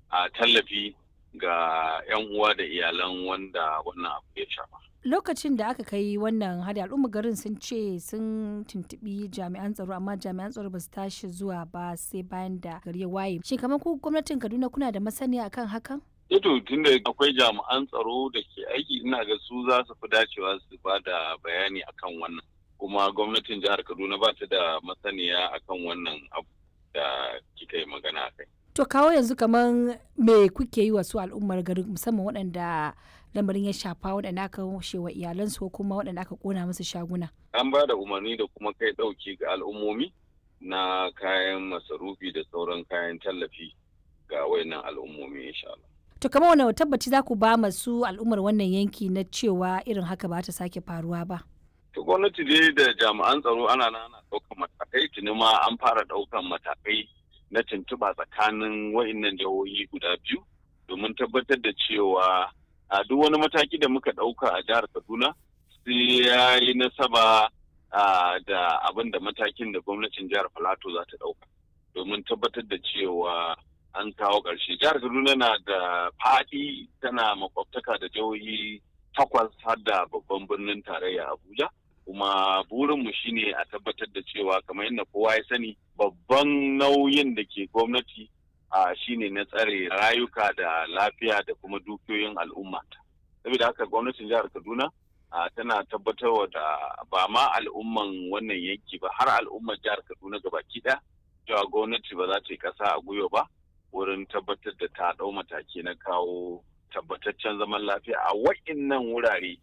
a tallafi ga 'yan uwa da iyalan wanda wannan abu ya shafa. lokacin da aka kai wannan hari al'umma garin sun ce sun tuntubi jami'an tsaro amma jami'an tsaro ba su tashi zuwa ba sai bayan da gari ya waye shin kamar ku gwamnatin kaduna kuna da masaniya akan hakan Ito tunda akwai jami'an tsaro da ke aiki ina ga su za su fi dacewa su ba da bayani akan wannan kuma gwamnatin jihar kaduna ba ta da masaniya akan wannan abu da kika yi magana kai. to kawo yanzu kamar me kuke yi wa su al'ummar garin musamman waɗanda lamarin ya shafa waɗanda aka wa iyalansu ko kuma waɗanda aka kona musu shaguna An ba da umarni da kuma kai ɗauki ga al'ummomi na kayan masarufi da sauran kayan tallafi ga wayannan al'ummomi insha Allah. to kamar wani tabbaci za ku ba masu al'ummar wannan yanki na cewa irin haka ba ta sake faruwa ba To gwamnati dai da jami'an tsaro ana nan ana ɗaukan matakai tuni ma an fara ɗaukan matakai na tuntuɓa tsakanin wa'innan jihohi guda biyu domin tabbatar da cewa a duk wani mataki da muka ɗauka a jihar Kaduna sai ya yi nasaba da abin da matakin da gwamnatin jihar Filato za ta ɗauka domin tabbatar da cewa an kawo ƙarshe. Jihar Kaduna na da faɗi tana makwabtaka da jihohi takwas har da babban birnin tarayya Abuja. kuma burinmu shine a tabbatar da cewa kamar yadda kowa ya sani babban nauyin da ke gwamnati a shine na tsare rayuka da lafiya da kuma dukiyoyin al'umma saboda haka gwamnatin jihar kaduna tana tabbatarwa da ba ma al'umman wannan yanki ba har al'ummar jihar kaduna gabaki ɗaya cewa gwamnati ba za ta yi ƙasa a gwiwa ba wurin tabbatar da ta ɗau mataki na kawo tabbataccen zaman lafiya a wa'innan wurare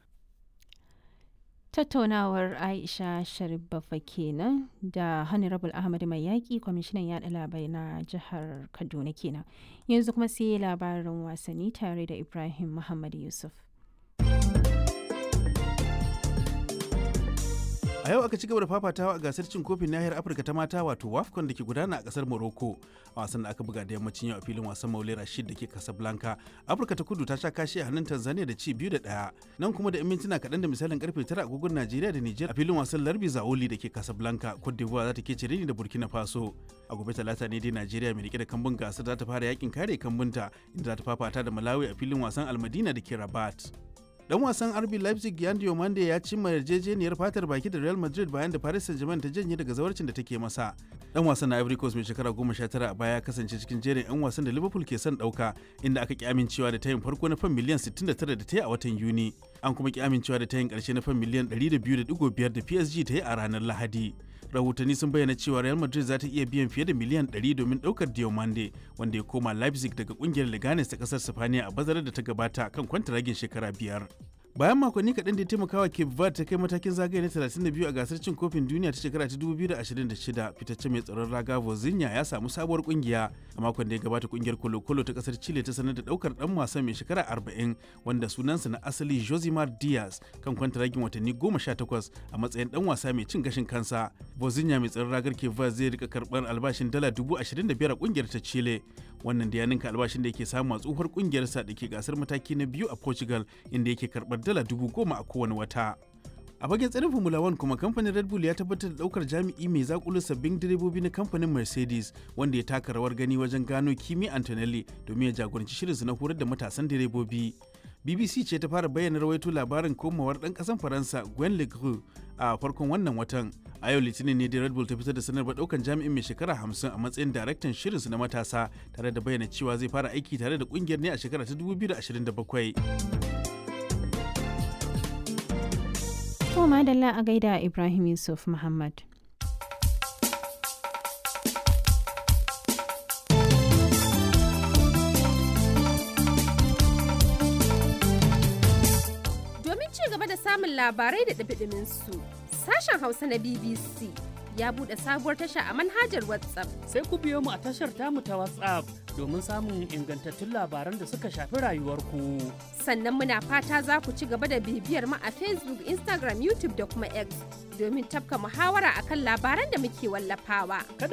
tattaunawar aisha sharif bafa kenan da honorable ahmad mai yaƙi kwamishinan yaɗa labarai na jihar kaduna kenan yanzu kuma sai labarin wasanni tare da ibrahim muhammad yusuf a yau aka ci gaba da fafatawa a gasar cin kofin nahiyar afirka ta mata wato wafcon da ke gudana a kasar morocco a wasan da aka buga da yammacin yau a filin wasan maule rashid da ke casablanca afirka ta kudu ta sha kashi a hannun tanzania da ci biyu da ɗaya nan kuma da mintuna kaɗan da misalin karfe tara agogon najeriya da niger a filin wasan larbi zaoli da ke casablanca cote d'ivoire za ta ke cire da burkina faso a gobe talata ne dai najeriya mai rike da kambun gasar za ta fara yakin kare kambunta inda za ta fafata da malawi a filin wasan almadina da ke rabat dan wasan RB Leipzig Yan Diomande ya cimma yarjejeniyar fatar baki da Real Madrid bayan da Paris Saint-Germain ta janye daga zawarcin da take masa. Dan wasan na Ivory Coast mai shekara 19 a baya ya kasance cikin jerin 'yan wasan da Liverpool ke son dauka inda aka ki amincewa da tayin farko na fan miliyan 69 da ta yi a watan Yuni. An kuma ki amincewa da tayin karshe na fan miliyan 102.5 da PSG ta yi a ranar Lahadi. rahotanni sun bayyana cewa real madrid za ta iya biyan fiye da miliyan 100 domin daukar diomande wanda ya koma leipzig daga kungiyar leganes ta kasar sifaniya a bazarar da ta gabata kan kwantaragin shekara biyar bayan makonni kaɗan da ya taimakawa cape verde ta kai matakin zagaye na 32 a gasar cin kofin duniya ta shekara ta 2026 fitacce mai tsaron raga vozinha ya samu sabuwar kungiya a makon da ya gabata kungiyar kolo-kolo ta kasar chile ta sanar da daukar dan wasan mai shekara 40 wanda sunansa na asali josimar diaz kan kwantaragin watanni 18 a matsayin dan wasa mai cin gashin kansa vozinha mai tsaron ragar cape verde zai rika karɓar albashin dala 25,000 a kungiyar ta chile wannan da ya ninka albashin da yake samu a tsohuwar kungiyarsa da ke gasar mataki na biyu a portugal inda yake karɓar dala dubu goma a kowane wata a fagen tsarin formula 1 kuma kamfanin red bull ya tabbatar da daukar jami'i mai zakulu sabbin direbobi na kamfanin mercedes wanda ya taka rawar gani wajen gano kimi antonelli domin ya jagoranci shirinsu na horar da matasan direbobi bbc ce ta fara bayyana rawaito labarin komawar dan kasan faransa gwen legru a farkon wannan watan a yau litinin ne da red bull ta fitar da sanarwar daukan jami'in mai shekara 50 a matsayin daraktan shirinsu na matasa tare da bayyana cewa zai fara aiki tare da kungiyar ne a shekara ta 2027 To madalla a gaida Ibrahim Yusuf Muhammad. Domin ci gaba da samun labarai da ɗabiɗimin su, sashen Hausa na BBC ya buɗe sabuwar tasha a manhajar WhatsApp. Sai ku biyo mu a tashar tamu ta WhatsApp domin samun ingantattun labaran da suka shafi rayuwarku. Sannan muna fata za ku ci gaba da bibiyar mu a Facebook, Instagram, YouTube da kuma X domin tafka muhawara akan labaran da muke wallafawa. Kada